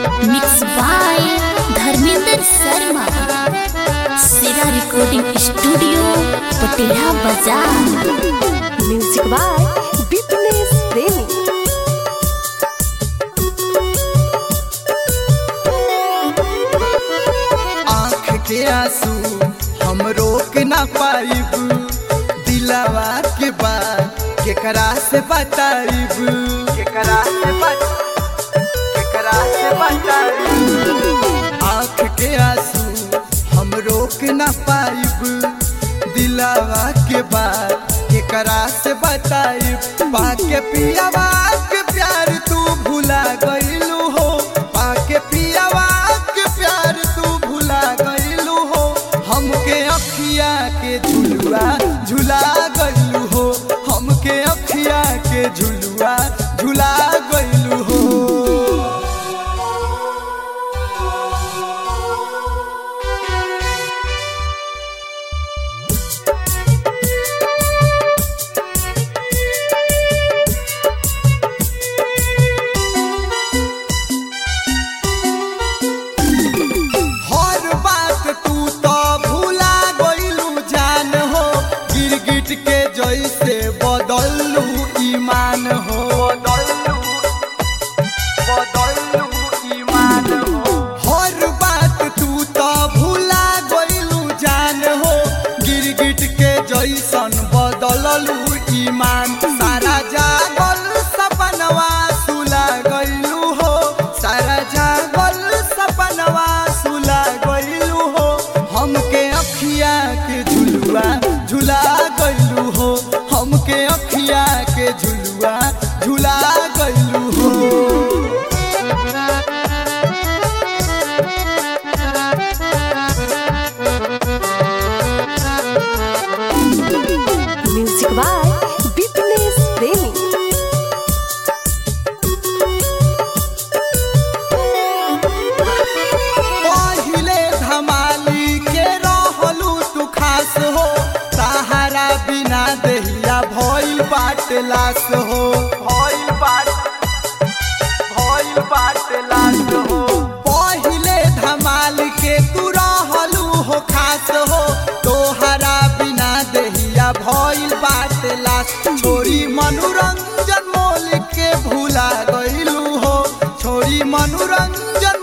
mix by Dharmendra Sharma सेरा recording studio पटेला बाजार म्यूजिक बाय बिपनेश प्रेमी आँख के आंसू हम रोक ना पाइब दिलावा के बात केकरा से बताइब केकरा से बत केकरा से बताइब आँख के आंसू हम रोक ना पाइब दिलावा के बात केकरा से बताइब पाके पियावा के प्यार तू भुला गइलू हो पाके पियावा के प्यार तू भुला गइलू हो हमके अखिया के झुलुआ झुला गइलू हो हमके अखिया के झुलुआ झुला गइलू हो हर बात तू तो भूला गइलू जान हो गिरगिट के जैसे बदलू ईमान हो बदलू बदलू ईमान हो हर बात तू तो भूला गइलू जान हो गिरगिट के जैसन बदललू ईमान सारा जागल सपनवा सुला गइलू हो सारा जागल सपनवा सुला गइलू हो हमके अखिया के झुलुआ झुला गइलू हो हमके अखिया के झुलुआ झुला गइलू हो म्यूजिक बाय बिपनेश प्रेमी पहिले धमाली के रहलू तू खास हो सहारा बिना दहिया भइल बाट लाश हो भइल बाट भइल बाट लाश हो पहिले धमाल के तू रहलू हो खास हो तोहरा बिना दहिया भइल बाट लाश छोरी मनोरंजन मोल के भूला गइलू हो छोरी मनोरंजन